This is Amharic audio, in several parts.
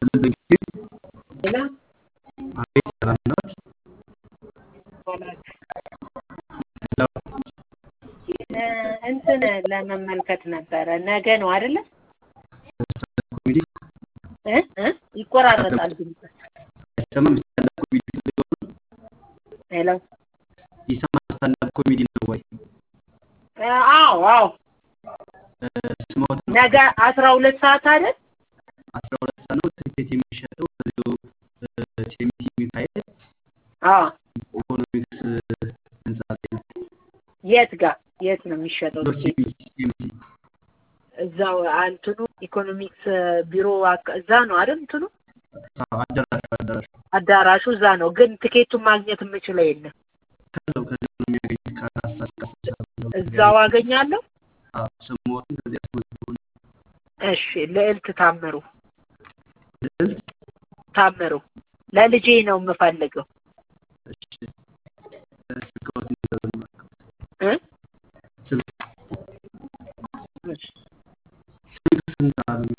ሄሎ አቤት ሰላም ነዎት? ሄሎ እ እንትን ለመመልከት ነበረ። ነገ ነው አይደለ? ኮሜዲ እ እ ይቆራረጣል ድምፅ። አይሰማም? ስታንዳፕ ኮሜዲ ፈልገው ነው? ሄሎ ይሰማል? ስታንዳፕ ኮሜዲ ነው ወይ? እ አዎ አዎ እ ስሞት ነው? ነገ አስራ ሁለት ሰዓት አይደል? አስራ ሁለት ሰዓት ነው። ትኬት የሚሸጠው እዚሁ እ ቴምቲ ሚካኤል አዎ ኢኮኖሚክስ ህንጻ ላይ ነው። የት ጋር የት ነው የሚሸጠው? ዶር ትኬት? ቴምቲ ቴምቲ እዛው እንትኑ ኢኮኖሚክስ ቢሮ አካ- እዛ ነው አይደል? እንትኑ አዎ፣ አዳራሹ አዳራሹ አዳራሹ እዛ ነው። ግን ትኬቱን ማግኘት የምችለው የለም። ከዛው ከዛው ነው የሚያገኙት ከአራት ሰዓት እስከ አስር ሰዓት ነው እዛው አገኛለሁ። አዎ፣ ስሞትን ከዚህ አስመዝግቡ ነው። እሺ ልዕልት ታምሩ ልዕልት ታምሩ ለልጄ ነው የምፈልገው እሺ እ ስልክዎትን ይዘውልኝ እባክዎት። እ ስልክ እሺ ስልክ ስንት አሉኝ?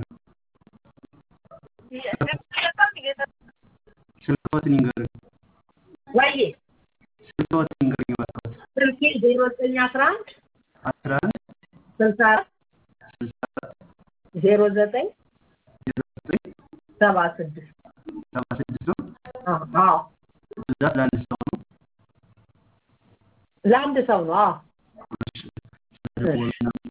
ስልክዎትን ይንገሩኝ። ወይዬ ስልክዎትን ይንገሩኝ እባክዎት። ስልኬ ዜሮ ዘጠኝ አስራ አንድ አስራ አንድ ስልሳ አራት ስልሳ አራት ዜሮ ዘጠኝ ዜሮ ዘጠኝ ሰባ ስድስት ሰባ ስድስት ነው። አዎ ብዛት ለአንድ ሰው ነው። ለአንድ ሰው ነው። አዎ እሺ ስለደወሉ